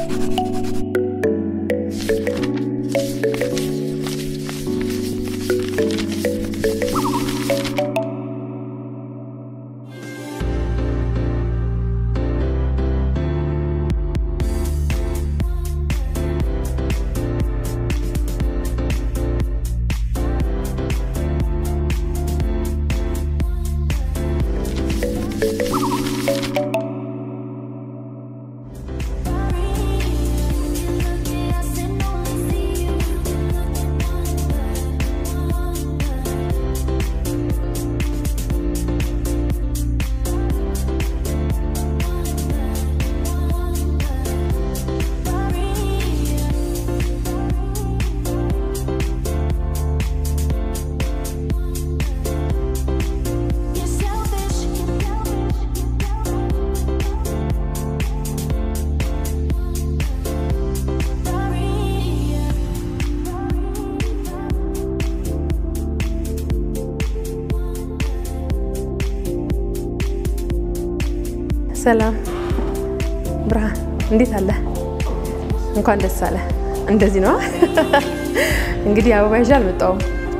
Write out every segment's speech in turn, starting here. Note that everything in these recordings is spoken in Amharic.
ሰላም ብርሃን፣ እንዴት አለ? እንኳን ደስ አለ። እንደዚህ ነው እንግዲህ አበባ ይዤ አልመጣሁም።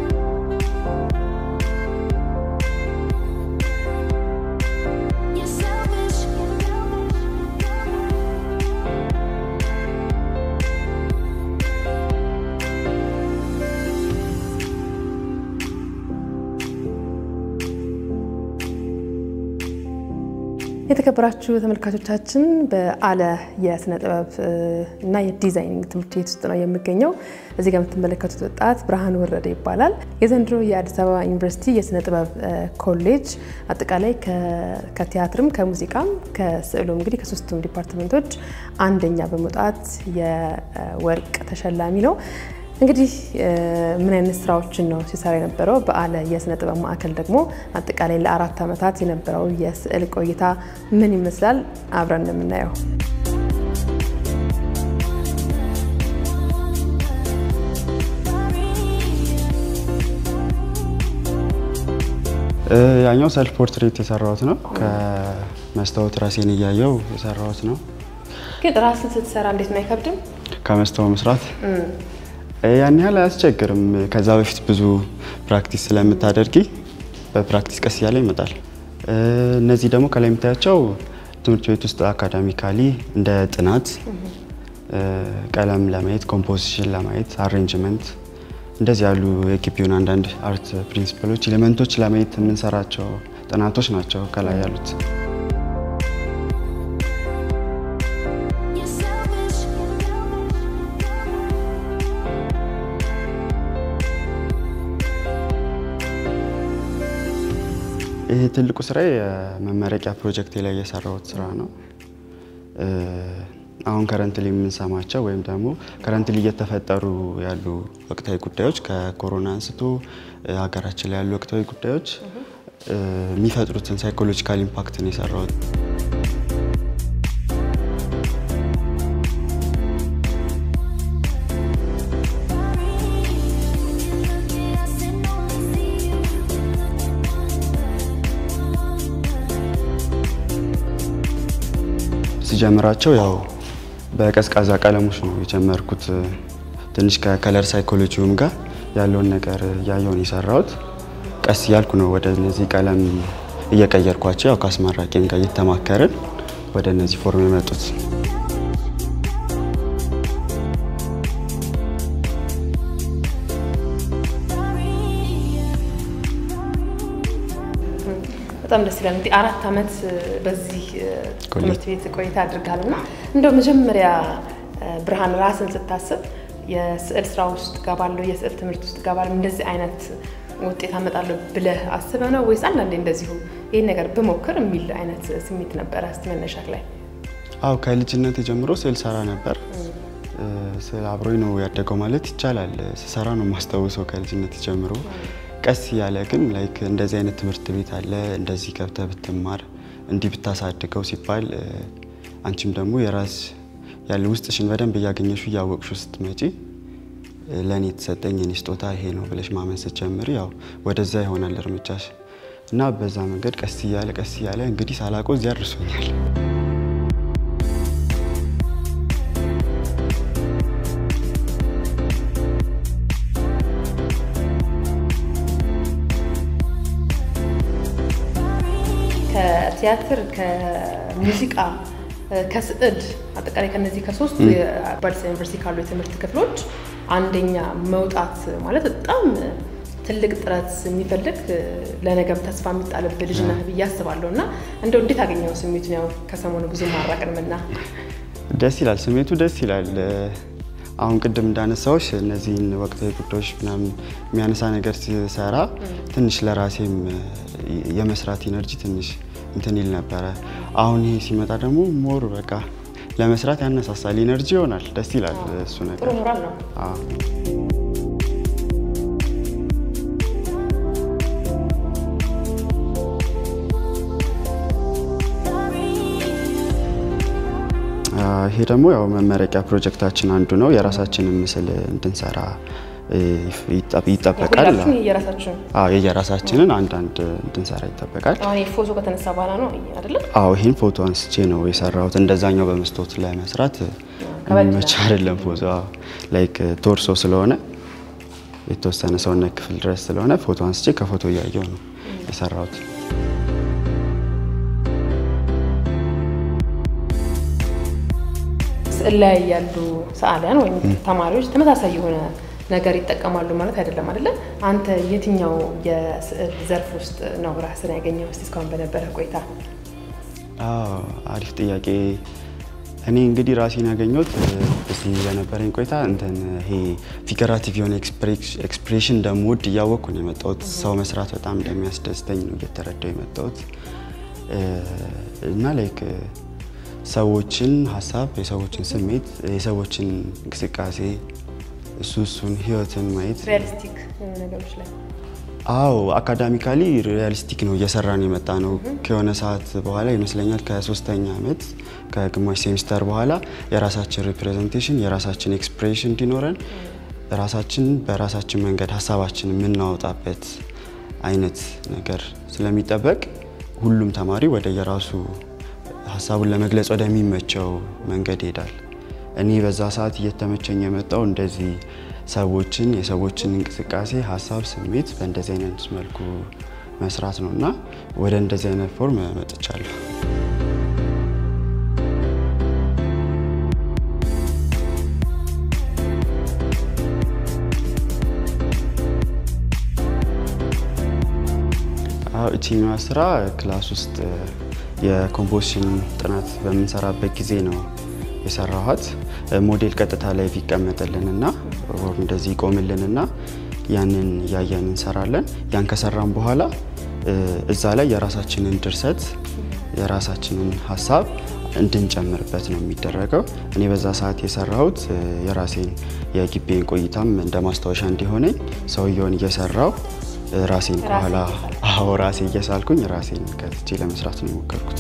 የተከበራችሁ ተመልካቾቻችን በአለ የስነ ጥበብ እና የዲዛይኒንግ ትምህርት ቤት ውስጥ ነው የምገኘው። እዚህ ጋር የምትመለከቱት ወጣት ብርሃን ወረደ ይባላል። የዘንድሮ የአዲስ አበባ ዩኒቨርሲቲ የስነ ጥበብ ኮሌጅ አጠቃላይ ከቲያትርም ከሙዚቃም ከስዕሉም እንግዲህ ከሶስቱም ዲፓርትመንቶች አንደኛ በመውጣት የወርቅ ተሸላሚ ነው። እንግዲህ ምን አይነት ስራዎችን ነው ሲሰራ የነበረው? በአለ የስነ ጥበብ ማዕከል ደግሞ አጠቃላይ ለአራት ዓመታት የነበረው የስዕል ቆይታ ምን ይመስላል? አብረን የምናየው ያኛው ሰልፍ ፖርትሬት የሰራሁት ነው። ከመስታወት ራሴን እያየው የሰራሁት ነው። ግን ራስን ስትሰራ እንዴት ነው አይከብድም? ከመስታወት መስራት ያን ያህል አያስቸግርም። ከዛ በፊት ብዙ ፕራክቲስ ስለምታደርጊ በፕራክቲስ ቀስ እያለ ይመጣል። እነዚህ ደግሞ ከላይ የምታያቸው ትምህርት ቤት ውስጥ አካዳሚካሊ እንደ ጥናት ቀለም ለማየት፣ ኮምፖዚሽን ለማየት፣ አሬንጅመንት እንደዚህ ያሉ የግቢውን አንዳንድ አርት ፕሪንሲፕሎች፣ ኤሌመንቶች ለማየት የምንሰራቸው ጥናቶች ናቸው ከላይ ያሉት። ይሄ ትልቁ ስራ የመመረቂያ ፕሮጀክቴ ላይ የሰራሁት ስራ ነው። አሁን ከረንትሊ የምንሰማቸው ወይም ደግሞ ከረንትሊ እየተፈጠሩ ያሉ ወቅታዊ ጉዳዮች ከኮሮና አንስቶ ሀገራችን ላይ ያሉ ወቅታዊ ጉዳዮች የሚፈጥሩትን ሳይኮሎጂካል ኢምፓክትን የሰራሁት ሲጀምራቸው ያው በቀዝቃዛ ቀለሞች ነው የጀመርኩት። ትንሽ ከከለር ሳይኮሎጂውም ጋር ያለውን ነገር እያየውን የሰራሁት ቀስ እያልኩ ነው ወደ እነዚህ ቀለም እየቀየርኳቸው ያው ከአስመራቂም ጋር እየተማከርን ወደ እነዚህ ፎርም የመጡት። በጣም ደስ ይላል። እንግዲህ አራት ዓመት በዚህ ትምህርት ቤት ቆይታ አድርጋል እና እንደው መጀመሪያ ብርሃን ራስን ስታስብ የስዕል ስራ ውስጥ ገባለሁ፣ የስዕል ትምህርት ውስጥ ገባለሁ፣ እንደዚህ አይነት ውጤት አመጣለሁ ብለህ አስበህ ነው ወይስ አንዳንዴ እንደዚሁ ይህን ነገር ብሞክር የሚል አይነት ስሜት ነበረ? እስቲ መነሻክ ላይ። አው ከልጅነት ጀምሮ ስዕል ሰራ ነበር። ስዕል አብሮኝ ነው ያደገው ማለት ይቻላል። ስሰራ ነው የማስታውሰው ከልጅነት ጀምሮ ቀስ እያለ ግን ላይክ እንደዚህ አይነት ትምህርት ቤት አለ፣ እንደዚህ ገብተህ ብትማር እንዲህ ብታሳድገው ሲባል አንቺም ደግሞ የራስ ያለ ውስጥሽን በደንብ እያገኘሹ እያወቅሹ ስትመጪ ለእኔ የተሰጠኝ የኔ ስጦታ ይሄ ነው ብለሽ ማመን ስትጀምሪ ያው ወደዛ ይሆናል እርምጃሽ እና በዛ መንገድ ቀስ እያለ ቀስ እያለ እንግዲህ ሳላቆ እዚያ አድርሶኛል። ከቲያትር ከሙዚቃ ከስዕል አጠቃላይ ከነዚህ ከሶስት በአዲስ አበባ ዩኒቨርሲቲ ካሉ የትምህርት ክፍሎች አንደኛ መውጣት ማለት በጣም ትልቅ ጥረት የሚፈልግ ለነገም ተስፋ የሚጣልብ ልጅ ነህ ብዬ አስባለሁ። እና እንደው እንዴት አገኘው ስሜቱን? ያው ከሰሞኑ ብዙ ማራቅንምና ደስ ይላል፣ ስሜቱ ደስ ይላል። አሁን ቅድም እንዳነሳዎች እነዚህን ወቅታዊ ጉዳዮች ምናምን የሚያነሳ ነገር ሲሰራ ትንሽ ለራሴም የመስራት ኢነርጂ ትንሽ እንትን ይል ነበረ። አሁን ይሄ ሲመጣ ደግሞ ሞር በቃ ለመስራት ያነሳሳል፣ ኢነርጂ ይሆናል። ደስ ይላል እሱ ነገር። ጥሩ ሞራል ነው። ይሄ ደግሞ ያው መመረቂያ ፕሮጀክታችን አንዱ ነው። የራሳችንን ምስል እንድንሰራ ይጠበቃል። የየራሳችንን አንዳንድ እንድንሰራ ይጠበቃል። አሁን ፎቶ ከተነሳ በኋላ ነው አይደለም? አዎ ይህን ፎቶ አንስቼ ነው የሰራሁት። እንደዛኛው በመስታወት ላይ መስራት መቻ አይደለም። ፎቶ ላይክ ቶርሶ ስለሆነ የተወሰነ ሰውነት ክፍል ድረስ ስለሆነ ፎቶ አንስቼ ከፎቶ እያየው ነው የሰራሁት። ስዕል ላይ ያሉ ሰዓሊያን ወይም ተማሪዎች ተመሳሳይ የሆነ ነገር ይጠቀማሉ ማለት አይደለም አይደለ? አንተ የትኛው የስዕል ዘርፍ ውስጥ ነው ራስን ያገኘው? እስቲ እስካሁን በነበረ ቆይታ። አሪፍ ጥያቄ። እኔ እንግዲህ ራሴን ያገኘሁት እዚህ በነበረኝ ቆይታ እንትን ይሄ ፊገራቲቭ የሆነ ኤክስፕሬሽን እንደምወድ እያወቅኩ ነው የመጣሁት። ሰው መስራት በጣም እንደሚያስደስተኝ ነው እየተረዳው የመጣሁት እና ላይክ ሰዎችን ሀሳብ፣ የሰዎችን ስሜት፣ የሰዎችን እንቅስቃሴ እሱ እሱን ህይወትን ማየት ሪያሊስቲክ ነገሮች ላይ አዎ አካዳሚካሊ ሪያሊስቲክ ነው እየሰራን የመጣ ነው። ከሆነ ሰዓት በኋላ ይመስለኛል ከሶስተኛ ዓመት ከግማሽ ሴሚስተር በኋላ የራሳችን ሪፕሬዘንቴሽን የራሳችን ኤክስፕሬሽን እንዲኖረን ራሳችን በራሳችን መንገድ ሀሳባችን የምናወጣበት አይነት ነገር ስለሚጠበቅ ሁሉም ተማሪ ወደ የራሱ ሀሳቡን ለመግለጽ ወደሚመቸው መንገድ ይሄዳል። እኔ በዛ ሰዓት እየተመቸኝ የመጣው እንደዚህ ሰዎችን የሰዎችን እንቅስቃሴ፣ ሀሳብ፣ ስሜት በእንደዚህ አይነት መልኩ መስራት ነው እና ወደ እንደዚህ አይነት ፎርም መጥቻለሁ። እችኛዋ ስራ ክላስ ውስጥ የኮምፖዚሽን ጥናት በምንሰራበት ጊዜ ነው የሰራኋት። ሞዴል ቀጥታ ላይ ይቀመጥልንና እንደዚህ ይቆምልንና ያንን እያየን እንሰራለን። ያን ከሰራን በኋላ እዛ ላይ የራሳችንን ድርሰት የራሳችንን ሀሳብ እንድንጨምርበት ነው የሚደረገው። እኔ በዛ ሰዓት የሰራሁት የራሴን የግቤን ቆይታም እንደ ማስታወሻ እንዲሆነኝ ሰውየውን እየሰራው ራሴን ከኋላ አዎ ራሴ እየሳልኩኝ ራሴን ከትቼ ለመስራት ነው የሞከርኩት።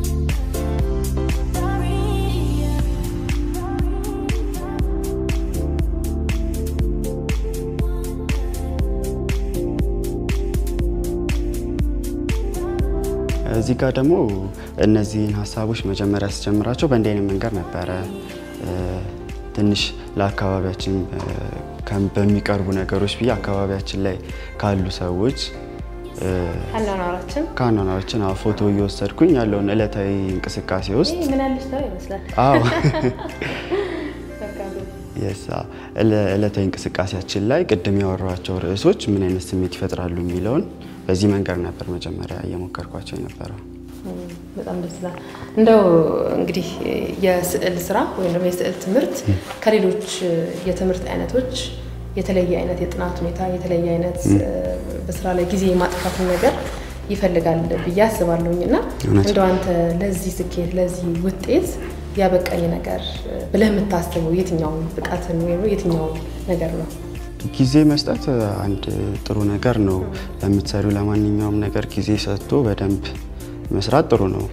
እዚህ ጋር ደግሞ እነዚህን ሀሳቦች መጀመሪያ ስጀምራቸው በእንዲህ አይነት መንገድ ነበረ። ትንሽ ለአካባቢያችን በሚቀርቡ ነገሮች ብዬ አካባቢያችን ላይ ካሉ ሰዎች አኗኗራችን ከአኗኗራችን ፎቶ እየወሰድኩኝ ያለውን እለታዊ እንቅስቃሴ ውስጥ ምን ያለች ሰው ይመስላል። አዎ የሳ እለታዊ እንቅስቃሴያችን ላይ ቅድም ያወራኋቸው ርዕሶች ምን አይነት ስሜት ይፈጥራሉ የሚለውን በዚህ መንገድ ነበር መጀመሪያ እየሞከርኳቸው የነበረው። በጣም ደስ ይላል። እንደው እንግዲህ የስዕል ስራ ወይም ደግሞ የስዕል ትምህርት ከሌሎች የትምህርት አይነቶች የተለየ አይነት የጥናት ሁኔታ የተለየ አይነት በስራ ላይ ጊዜ የማጥፋትን ነገር ይፈልጋል ብዬ አስባለሁኝ እና እንደው አንተ ለዚህ ስኬት ለዚህ ውጤት ያበቃኝ ነገር ብለህ የምታስበው የትኛውን ብቃትን ወይም የትኛውን ነገር ነው? ጊዜ መስጠት አንድ ጥሩ ነገር ነው። ለምትሰሪው ለማንኛውም ነገር ጊዜ ሰጥቶ በደንብ መስራት ጥሩ ነው።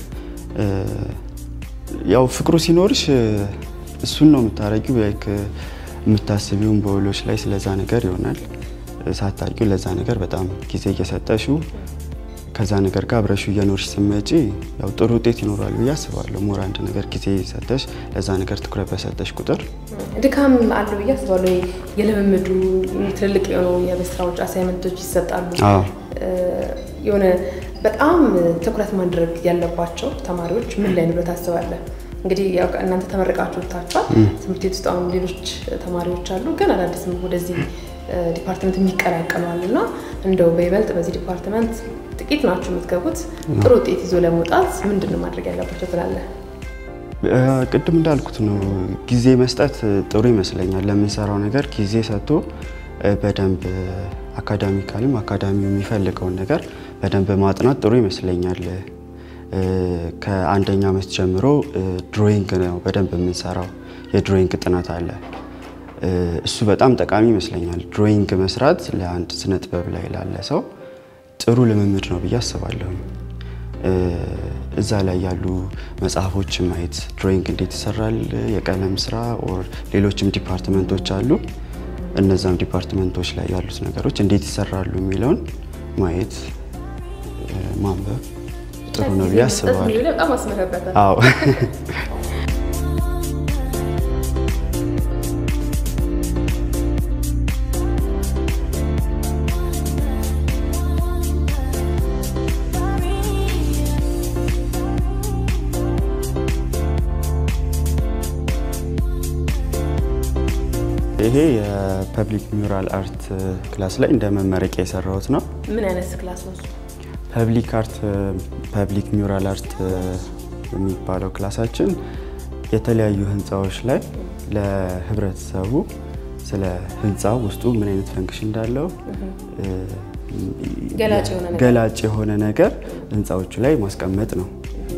ያው ፍቅሩ ሲኖርሽ እሱን ነው የምታረጊው። ላይክ የምታስቢውን በውሎች ላይ ስለዛ ነገር ይሆናል። ሳታውቂው ለዛ ነገር በጣም ጊዜ እየሰጠሽው ከዛ ነገር ጋር አብረሹ እየኖርሽ ስትመጪ ያው ጥሩ ውጤት ይኖራል ብዬ አስባለሁ። ሞር አንድ ነገር ጊዜ ሰጠሽ ለዛ ነገር ትኩረት በሰጠሽ ቁጥር ድካም አለው ብዬ አስባለሁ። የልምምዱ ትልልቅ የሆኑ የቤት ስራዎች አሳይመንቶች ይሰጣሉ። የሆነ በጣም ትኩረት ማድረግ ያለባቸው ተማሪዎች ምን ላይ ነው ብለህ ታስባለህ? እንግዲህ ያው እናንተ ተመርቃችሁ ወጥታችኋል። ትምህርት ቤት ውስጥ አሁን ሌሎች ተማሪዎች አሉ፣ ግን አዳዲስም ወደዚህ ዲፓርትመንት የሚቀላቀሉ አሉ እና እንደው በይበልጥ በዚህ ዲፓርትመንት ጥቂት ናችሁ የምትገቡት፣ ጥሩ ውጤት ይዞ ለመውጣት ምንድን ነው ማድረግ ያለባቸው ትላለህ? ቅድም እንዳልኩት ነው ጊዜ መስጠት ጥሩ ይመስለኛል። ለምንሰራው ነገር ጊዜ ሰጥቶ በደንብ አካዳሚካልም አካዳሚው የሚፈልገውን ነገር በደንብ ማጥናት ጥሩ ይመስለኛል። ከአንደኛ ዓመት ጀምሮ ድሮይንግ ነው በደንብ የምንሰራው። የድሮይንግ ጥናት አለ። እሱ በጣም ጠቃሚ ይመስለኛል። ድሮይንግ መስራት ለአንድ ስነ ጥበብ ላይ ላለ ሰው ጥሩ ልምምድ ነው ብዬ አስባለሁ። እዛ ላይ ያሉ መጽሐፎችን ማየት ድሮይንግ እንዴት ይሰራል፣ የቀለም ስራ ኦር ሌሎችም ዲፓርትመንቶች አሉ። እነዛም ዲፓርትመንቶች ላይ ያሉት ነገሮች እንዴት ይሰራሉ የሚለውን ማየት ማንበብ ጥሩ ነው ብዬ አስባለሁ። በጣም አስመረበታል። አዎ ይሄ የፐብሊክ ሚውራል አርት ክላስ ላይ እንደ መመረቂያ የሰራሁት ነው። ምን አይነት ክላስ ነው? ፐብሊክ አርት ፐብሊክ ሚውራል አርት የሚባለው ክላሳችን የተለያዩ ህንፃዎች ላይ ለህብረተሰቡ ስለ ህንፃው ውስጡ ምን አይነት ፈንክሽን እንዳለው ገላጭ የሆነ ነገር ህንፃዎቹ ላይ ማስቀመጥ ነው።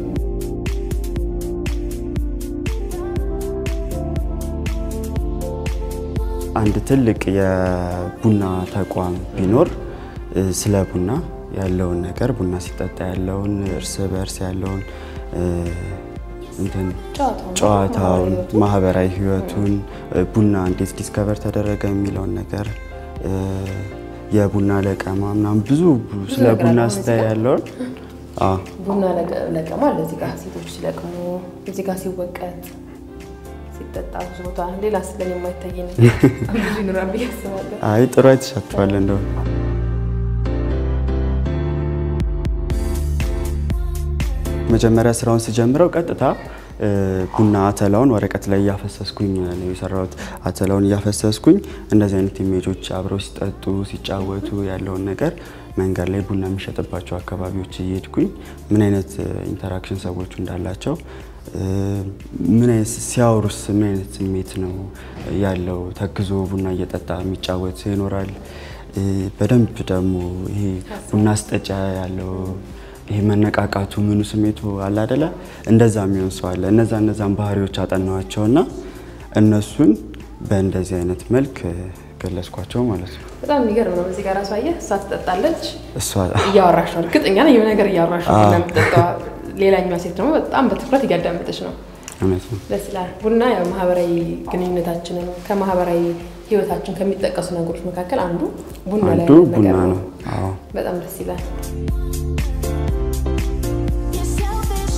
አንድ ትልቅ የቡና ተቋም ቢኖር ስለ ቡና ያለውን ነገር ቡና ሲጠጣ ያለውን እርስ በእርስ ያለውን እንትን ጨዋታውን፣ ማህበራዊ ህይወቱን፣ ቡና እንዴት ዲስከቨር ተደረገ የሚለውን ነገር የቡና ለቀማ ምናምን ብዙ ስለ ቡና ስታይ ያለውን ቡና ለቀማ እዚህ ጋር ሴቶች ሲለቅሙ፣ እዚህ ጋር ሲወቀት ሲጠጣ ብዙ ቦታ ሌላ ስለን የማይታይ ብዙ ይኖራል ብዬ አስባለሁ። አይ ጥሩ አይተሻቸዋል እንደው መጀመሪያ ስራውን ስጀምረው ቀጥታ ቡና አተላውን ወረቀት ላይ እያፈሰስኩኝ ነው የሰራሁት። አተላውን እያፈሰስኩኝ እንደዚህ አይነት ኢሜጆች አብረው ሲጠጡ ሲጫወቱ ያለውን ነገር መንገድ ላይ ቡና የሚሸጥባቸው አካባቢዎች እየሄድኩኝ ምን አይነት ኢንተራክሽን ሰዎቹ እንዳላቸው ምን አይነት ሲያወሩስ ምን አይነት ስሜት ነው ያለው፣ ተክዞ ቡና እየጠጣ የሚጫወት ይኖራል። በደንብ ደግሞ ይሄ ቡና አስጠጫ ያለው ይሄ መነቃቃቱ ምኑ ስሜቱ አለ አደለ፣ እንደዛ የሚሆን ሰው አለ። እነዛ እነዛን ባህሪዎች አጠናዋቸውና እነሱን በእንደዚህ አይነት መልክ ገለጽኳቸው ማለት ነው። በጣም የሚገርም ነው። እዚህ ጋር ራሱ አየህ፣ እሷ ትጠጣለች፣ እሷ እያወራሽ ነው። እርግጠኛ ነኝ የሆነ ነገር እያወራሽ ነው ቡና የምትጠጣዋ። ሌላኛዋ ሴት ደግሞ በጣም በትኩረት እያዳመጠች ነው። እውነት ነው። ደስ ይላል። ቡና ያው ማህበራዊ ግንኙነታችንን ከማህበራዊ ህይወታችን ከሚጠቀሱ ነገሮች መካከል አንዱ ቡና ላይ አንዱ ያለ ቡና ነገር ነው። አዎ በጣም ደስ ይላል። You're selfish.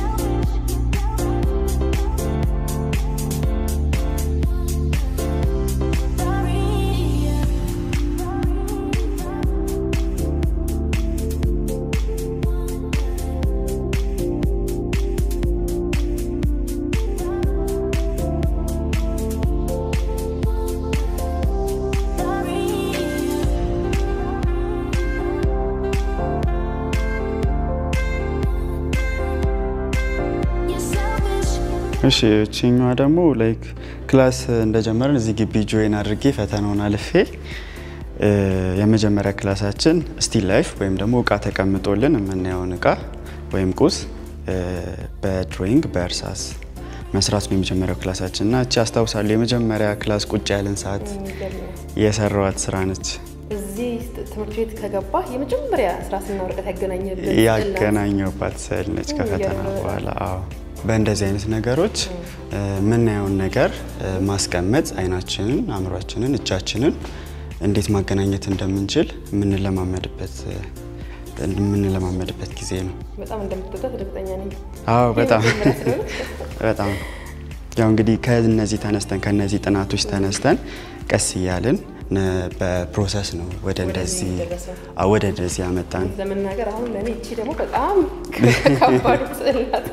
You're selfish. እሺ እቺኛዋ ደግሞ ላይክ ክላስ እንደጀመርን እዚህ ግቢ ጆይን አድርጌ ፈተናውን አልፌ እ የመጀመሪያ ክላሳችን ስቲል ላይፍ ወይም ደግሞ እቃ ተቀምጦልን የምናየውን እቃ ወይም ቁስ እ በድሮይንግ በእርሳስ መስራት ነው የመጀመሪያው ክላሳችን እና እቺ አስታውሳለሁ የመጀመሪያ ክላስ ቁጭ ያለን ሰዓት የሰራዋት ስራ ነች። እዚህ ትምህርት ቤት ከገባ የመጀመሪያ ስራስና ወረቀት ያገናኘበት ስዕል ናት። ያገናኘውባት ስዕል ነች ከፈተና የሚገርም ነው። በኋላ። አዎ በእንደዚህ አይነት ነገሮች እ የምናየውን ነገር እ ማስቀመጥ አይናችንን፣ አእምሯችንን፣ እጃችንን እንዴት ማገናኘት እንደምንችል የምንለማመድበት እ የምንለማመድበት ጊዜ ነው። በጣም እንደምትወዳት እርግጠኛ ነኝ። አዎ በጣም የመጀመሪያ ስለሆነ በጣም ያው እንግዲህ ከነዚህ ተነስተን ከነዚህ ጥናቶች ተነስተን ቀስ እያልን ነ- በፕሮሰስ ነው ወደ እንደዚህ የሚደረሰው። አዎ፣ ወደ እንደዚህ ያመጣን። ለመናገር አሁን ለእኔ እቺ ደግሞ በጣም ከባድ ስዕል ናት።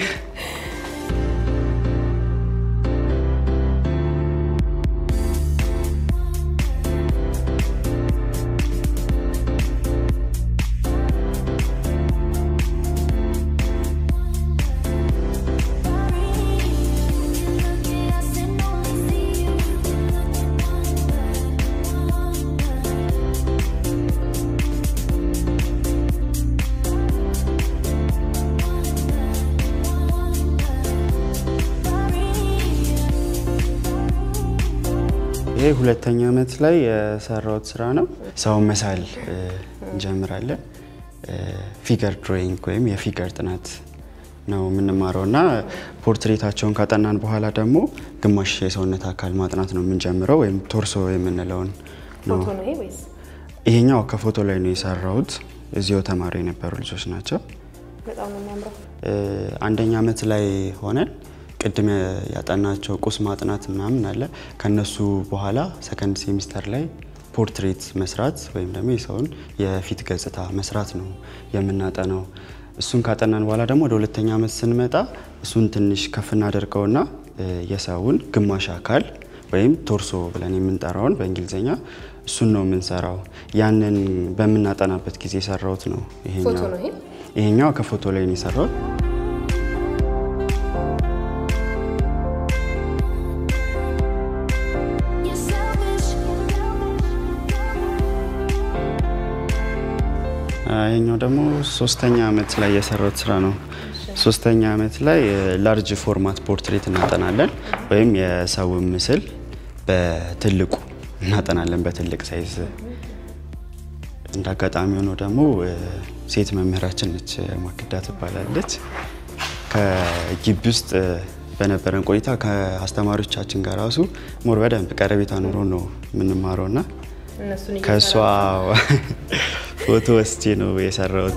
ይሄ ሁለተኛ ዓመት ላይ የሰራሁት ስራ ነው። ሰውን መሳል እ፣ እንጀምራለን። ፊገር ድሮይንግ ወይም የፊገር ጥናት ነው የምንማረው እና ፖርትሬታቸውን ካጠናን በኋላ ደግሞ ግማሽ የሰውነት አካል ማጥናት ነው የምንጀምረው ወይም ቶርሶ የምንለውን ነው። ፎቶ ነው ይሄ ወይስ ይሄኛው ከፎቶ ላይ ነው የሰራሁት። እዚሁ ተማሪ የነበሩ ልጆች ናቸው። በጣም ነው የሚያምረው። እ፣ አንደኛ ዓመት ላይ ሆነን ቅድም ያጠናቸው ቁስ ማጥናት ምናምን አለ። ከነሱ በኋላ ሰከንድ ሴሚስተር ላይ ፖርትሬት መስራት ወይም ደግሞ የሰውን የፊት ገጽታ መስራት ነው የምናጠናው። እሱን ካጠናን በኋላ ደግሞ ወደ ሁለተኛ ዓመት ስንመጣ እሱን ትንሽ ከፍ እናደርገውና እ፣ የሰውን ግማሽ አካል ወይም ቶርሶ ብለን የምንጠራውን በእንግሊዝኛ እሱን ነው የምንሰራው። ያንን በምናጠናበት ጊዜ የሰራሁት ነው ይሄኛው። ፎቶ ነው ይሄ? ይሄኛው ከፎቶ ላይ ነው የሰራሁት። You're selfish. ይሄኛው ደግሞ ሶስተኛ ዓመት ላይ የሰራሁት ስራ ነው። ሶስተኛ ዓመት ላይ ላርጅ ፎርማት ፖርትሬት እናጠናለን ወይም የሰውን ምስል በትልቁ እናጠናለን በትልቅ ሳይዝ። እንደ አጋጣሚ ሆኖ ደግሞ እ፣ ሴት መምህራችን ነች ማክዳ ትባላለች። ከግቢ ውስጥ እ፣ በነበረን ቆይታ ከአስተማሪዎቻችን ጋር ራሱ ሞር በደንብ ቀረቤታ ኑሮ ነው የምንማረው እና እነሱን ከእሷ እየሰራ ፎቶ ወስጄ ነው የሰራሁት።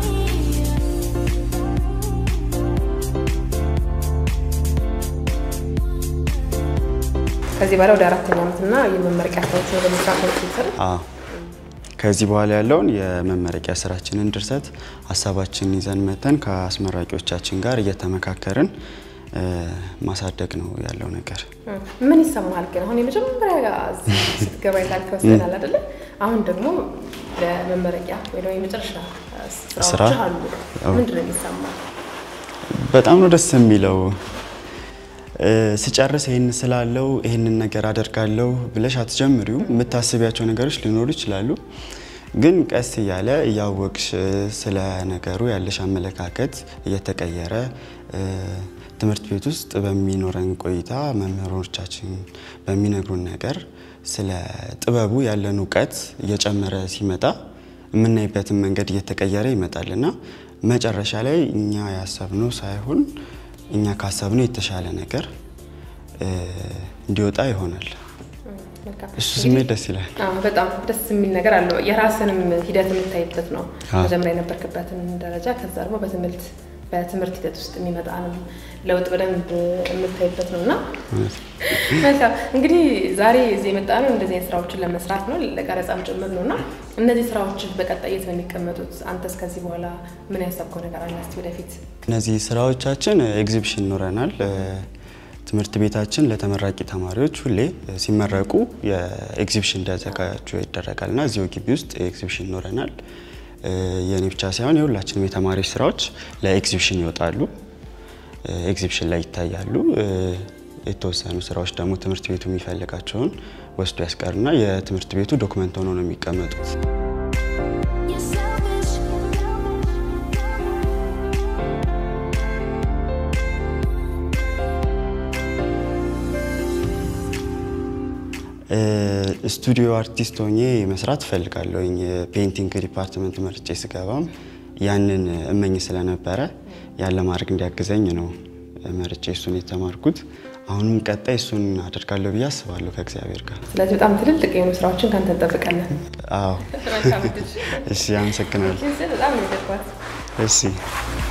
ከዚህ በኋላ ወደ አራተኛ ዓመትና የመመረቂያ ስራዎች ወደ መስራት ነው ሲሰሩ አዎ ከዚህ በኋላ ያለውን የመመረቂያ ስራችንን ድርሰት ሀሳባችንን ይዘን መተን ከአስመራቂዎቻችን ጋር እየተመካከርን እ፣ ማሳደግ ነው ያለው ነገር። ምን ይሰማሃል ግን አሁን የመጀመሪያ እዚህ ስትገባ የታልከው ስላል አይደለ? አሁን ደግሞ ለመመረቂያ ወይ ደግሞ የመጨረሻ ስራ? ስራዎች አሉ። አዎ። ምንድን ነው የሚሰማው? በጣም ነው ደስ የሚለው። እ፣ ስጨርስ ይህን ስላለው ይህንን ነገር አደርጋለሁ ብለሽ አትጀምሪው። የምታስቢያቸው ነገሮች ሊኖሩ ይችላሉ። ግን ቀስ እያለ እያወቅሽ እ፣ ስለ ነገሩ ያለሽ አመለካከት እየተቀየረ እ፣ ትምህርት ቤት ውስጥ በሚኖረን ቆይታ መምህሮቻችን በሚነግሩን ነገር ስለ ጥበቡ ያለን እውቀት እየጨመረ ሲመጣ የምናይበትን መንገድ እየተቀየረ ይመጣል እና መጨረሻ ላይ እኛ ያሰብነው ሳይሆን እኛ ካሰብነው የተሻለ ነገር እ፣ እንዲወጣ ይሆናል። መልካም። እሱ ስሜት ደስ ይላል። አዎ፣ በጣም ደስ የሚል ነገር አለው። የራስንም ሂደት የምታይበት ነው። አዎ። መጀመሪያ የነበርክበትን ደረጃ ከዛ ደግሞ በትምህርት በትምህርት ሂደት ውስጥ የሚመጣንም ለውጥ በደንብ የምታይበት ነው እና እውነት ነው። መልካም እንግዲህ ዛሬ እዚህ የመጣ ነው እንደዚህ አይነት ስራዎችን ለመስራት ነው፣ ለቀረጻም ጭምር ነው እና እነዚህ ስራዎች በቀጣይ የት ነው የሚቀመጡት? አንተስ ከዚህ በኋላ ምን ያሰብከው ነገር አለ? እስኪ ወደፊት እነዚህ ስራዎቻችን ኤግዚቢሽን ይኖረናል። እ፣ ትምህርት ቤታችን ለተመራቂ ተማሪዎች ሁሌ እ፣ ሲመረቁ የኤግዚቢሽን እንዲያዘጋጁ ይደረጋል እና እዚሁ ግቢ ውስጥ ኤግዚቢሽን ይኖረናል። እ፣ የእኔ ብቻ ሳይሆን የሁላችንም የተማሪዎች ስራዎች ለኤግዚቢሽን ይወጣሉ፣ እ፣ ኤግዚቢሽን ላይ ይታያሉ። እ፣ የተወሰኑ ስራዎች ደግሞ ትምህርት ቤቱ የሚፈልጋቸውን ወስዶ ያስቀርና የትምህርት ቤቱ ዶክመንት ሆኖ ነው የሚቀመጡት። You're selfish. እ፣ ስቱዲዮ አርቲስት ሆኜ መስራት እፈልጋለሁኝ። ፔይንቲንግ ዲፓርትመንት መርጬ ስገባም ያንን እመኝ ስለነበረ ያለ ማድረግ እንዲያግዘኝ ነው መርጬ እሱን የተማርኩት። አሁንም ቀጣይ እሱን አደርጋለሁ ብዬ አስባለሁ ከእግዚአብሔር ጋር። ስለዚህ በጣም ትልልቅ የሆኑ ስራዎችን ከአንተ እንጠብቃለን። አዎ መልካም እድል። እሺ፣ አመሰግናለሁ። በጣም ነው የገባሁት። እሺ